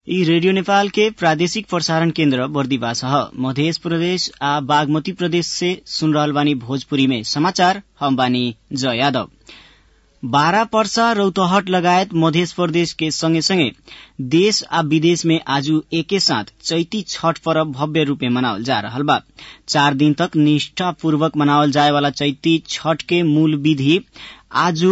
ई रेडियो नेपाल के प्रादेशिक प्रसारण केन्द्र बर्दिवास ह मध्य प्रदेश आ बागमती प्रदेश से सुन रहल बानी भोजपुरी में समाचार हम बानी जय यादव बारा पर्सा रौतहट लगायत मध्य प्रदेश के संगे संगे देश आ विदेश में आज एके साथ चैती छठ पर्व भव्य रूपे मनावल जा रहल बा चार दिन तक निष्ठापूर्वक मनावल जाए वाला चैती छठ के मूल विधि आज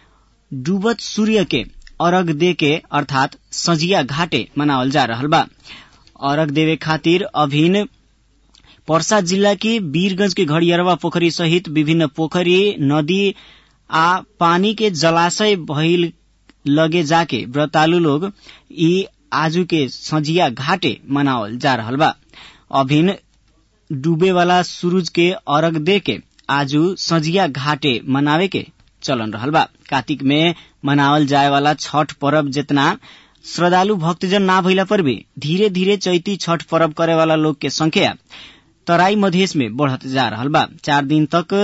डूबत सूर्य के अर्घ दे के अर्थात सजिया घाटे मनावल जा रहल बा अर्घ देवे खातिर अभिन पर्सा जिल्ला के वीरगंज के घड़ियरवा पोखरी सहित विभिन्न पोखरी नदी आ पानी के जलाशय भइल लगे जाके व्रतालु लोग ई आजू के सजिया घाटे मनावल जा रहल बा अभिन डूबे वाला सूरज के अर्घ दे के आजू सजिया घाटे मनावे के चलन रहल बा कार्तिक में मनावल जाए वाला छठ पर्व जितना श्रद्धालु भक्तजन ना भइला पर भी धीरे धीरे चैती छठ पर्व करे वाला लोग के संख्या तराई मधेश में बढ़त जा रहल बा चार दिन तक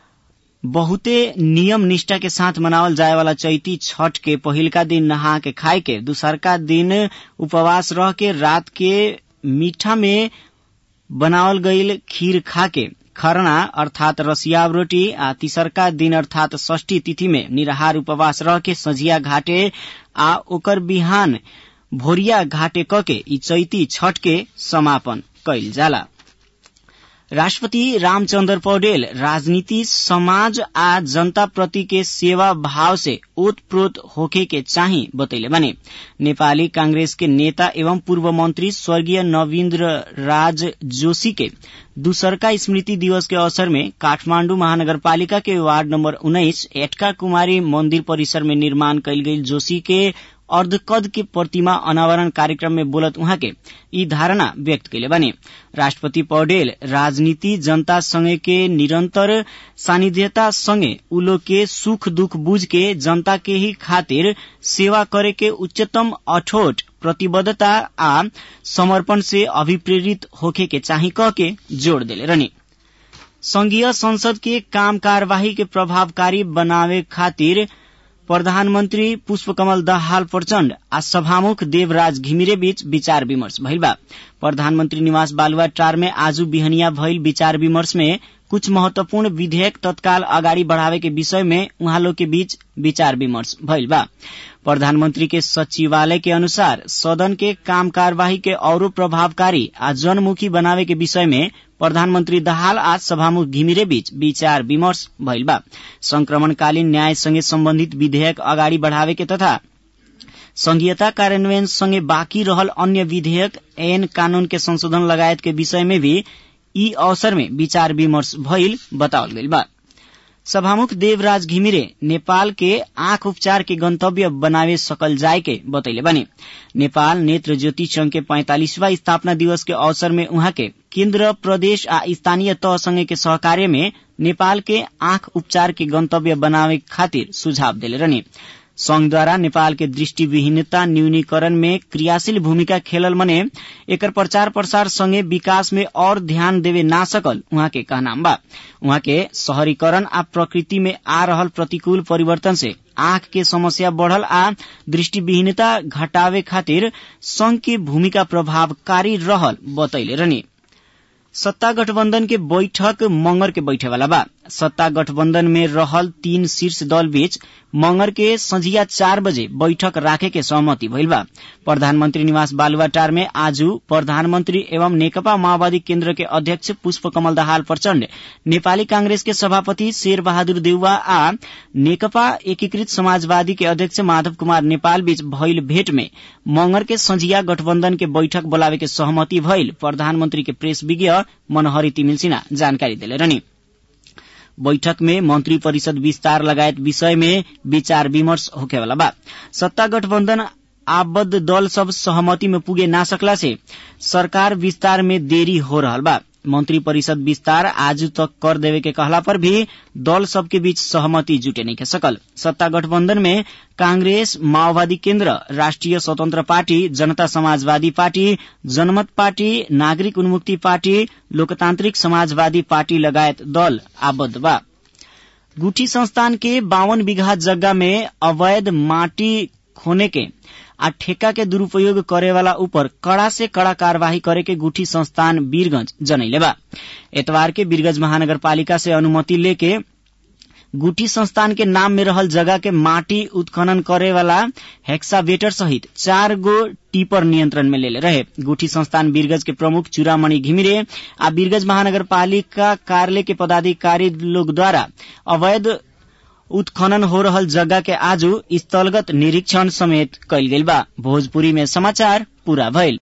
बहुते नियम निष्ठा के साथ मनावल जाए वाला चैती छठ के पहिलका दिन नहा के खाए के दूसरका दिन उपवास रह के रात के मीठा में बनावल गईल खीर खा के खरना अर्थात रसियाव रोटी आ तीसरका दिन अर्थात षष्ठी तिथि में निराहार उपवास रह के सझिया घाटे आ ओकर बिहान भोरिया घाटे क के ई चैती छठ के समापन कैल जाला राष्ट्रपति रामचंद्र पौडेल राजनीति समाज आ जनता प्रति के सेवा भाव से ओतप्रोत होखे के चाही बतैले बने नेपाली कांग्रेस के नेता एवं पूर्व मंत्री स्वर्गीय नवीन्द्र राज जोशी के दूसरका स्मृति दिवस के अवसर में काठमांडू महानगरपालिका के वार्ड नंबर उन्नाइस एटका कुमारी मंदिर परिसर में निर्माण कैल गई जोशी के अर्धकद के प्रतिमा अनावरण कार्यक्रम में बोलत उहाँ के ई धारणा व्यक्त कैले बने राष्ट्रपति पौडेल राजनीति जनता संगे के निरंतर सानिध्यता संगे उलो के सुख दुख बुझ के जनता के ही खातिर सेवा करे के उच्चतम अठोट प्रतिबद्धता आ समर्पण से अभिप्रेरित होखे के चाही कह के जोड़ देले रहनी संघीय संसद के काम कार्यवाही के प्रभावकारी बनावे खातिर प्रधानमन्त्री पुष्पकमल दाहाल प्रचण्ड आ सभामुख देवराज घिमिरे बीच विचार विमर्श भइल बा प्रधानमन्त्री निवास बालुवाटार में आज बिहनिया भइल विचार विमर्श में कुछ महत्वपूर्ण विधेयक तत्काल अगाडि बढ़ावे के विषय में उहाँ लोग के बीच विचार विमर्श भइल बा प्रधानमंत्री के सचिवालय के अनुसार सदन के काम कार्यवाही के औरो प्रभावकारी आ जनमुखी बनावे के विषय में प्रधानमन्त्री दाहाल आज सभामुख घिमिरे बीच विचार विमर्श भइल बा संक्रमणकालीन न्याय सँगै सम्बन्धित विधेयक अगाडि बढ़ावे के तथा संघीयता कार्यान्वयन सँगै बाँकी रहल अन्य विधेयक ऐन कानून के संशोधन लगायत के विषय में भी यी अवसर में विचार विमर्श भइल बतावल गइल बा सभामुख देवराज घिमिरे नेपाल के आंख उपचार के गंतव्य बनावे सकल जाय के बतैले बने नेपाल नेत्र ज्योति संघ के पैंतालीसवा स्थापना दिवस के अवसर में उहाँ के केन्द्र प्रदेश आ स्थानीय तह संगे के सहकार्य में नेपाल के आंख उपचार के गंतव्य बनावे खातिर सुझाव देले रहने संघद्वारा नेपाल के दृष्टिविहीनता न्यूनीकरण में क्रियाशील भूमिका खेलल मने एकर प्रचार प्रसार संगे विकास में और ध्यान देवे ना सकल उहाँ के कहनाम बा उहाँ के शहरीकरण आ प्रकृति में आ रहल प्रतिकूल परिवर्तन से आंख के समस्या बढ़ल आ दृष्टिविहीनता घटावे खातिर संघ की भूमिका प्रभावकारी रहल बतैले रहनी सत्ता गठबन्धन के बैठक मंगर के बैठे वाला बा सत्ता गठबन्धन में रहल तीन शीर्ष दल बीच मंगर के संझिया चार बजे बैठक राखे के सहमति भइल बा प्रधानमन्त्री निवास बालुवाटार में आज प्रधानमन्त्री एवं नेकपा माओवादी केन्द्र के अध्यक्ष पुष्प कमल दाहाल प्रचण्ड नेपाली कांग्रेस के सभापति शेर बहादुर देउवा आ नेकपा एकीकृत समाजवादी के अध्यक्ष माधव कुमार नेपाल बीच भइल भेट में मंगर के संझिया गठबन्धन के बैठक बोलावे के सहमति भइल प्रधानमन्त्री के प्रेस विज्ञ मनोहरी तिमिल सिन्हा जानकारी देले रहनी बैठक में मंत्री परिषद विस्तार लगायत विषय में विचार विमर्श होखेवाला बा सत्ता गठबन्धन आबद्ध दल सब सहमति में पुगे ना सकला से सरकार विस्तार में देरी हो रहल बा मंत्री परिषद विस्तार आज तक कर देवे के कहला पर भी दल सबके बीच सहमति जुटे नहीं सकल सत्ता गठबंधन में कांग्रेस माओवादी केन्द्र राष्ट्रिय स्वतंत्र पार्टी जनता समाजवादी पार्टी जनमत पार्टी नागरिक उन्मुक्ति पार्टी लोकतांत्रिक समाजवादी पार्टी लगायत दल आबद्ध बा गुठी संस्थान के बावन बीघा जगह में अवैध माटी खोने के आ ठेका के दुरूपयोग करे वाला ऊपर कड़ा से कड़ा कार्यवाही करे के गुठी संस्थान वीरगंज जनैले बा एतवार के वीरगंज महानगरपालिका से अनुमति लेके गुठी संस्थान के नाम में रहल जगह के माटी उत्खनन करे वाला हेक्सावेटर सहित चार गो टीपर नियंत्रण में लेले रहे गुठी संस्थान वीरगंज के प्रमुख चूड़ामणि घिमिरे आ वीरगंज महानगरपालिका कार्यालय के पदाधिकारी लोग द्वारा अवैध उत्खनन हो रहल जगह के आजू स्थलगत निरीक्षण समेत कैल गेल बा भोजपुरी में समाचार पूरा भइल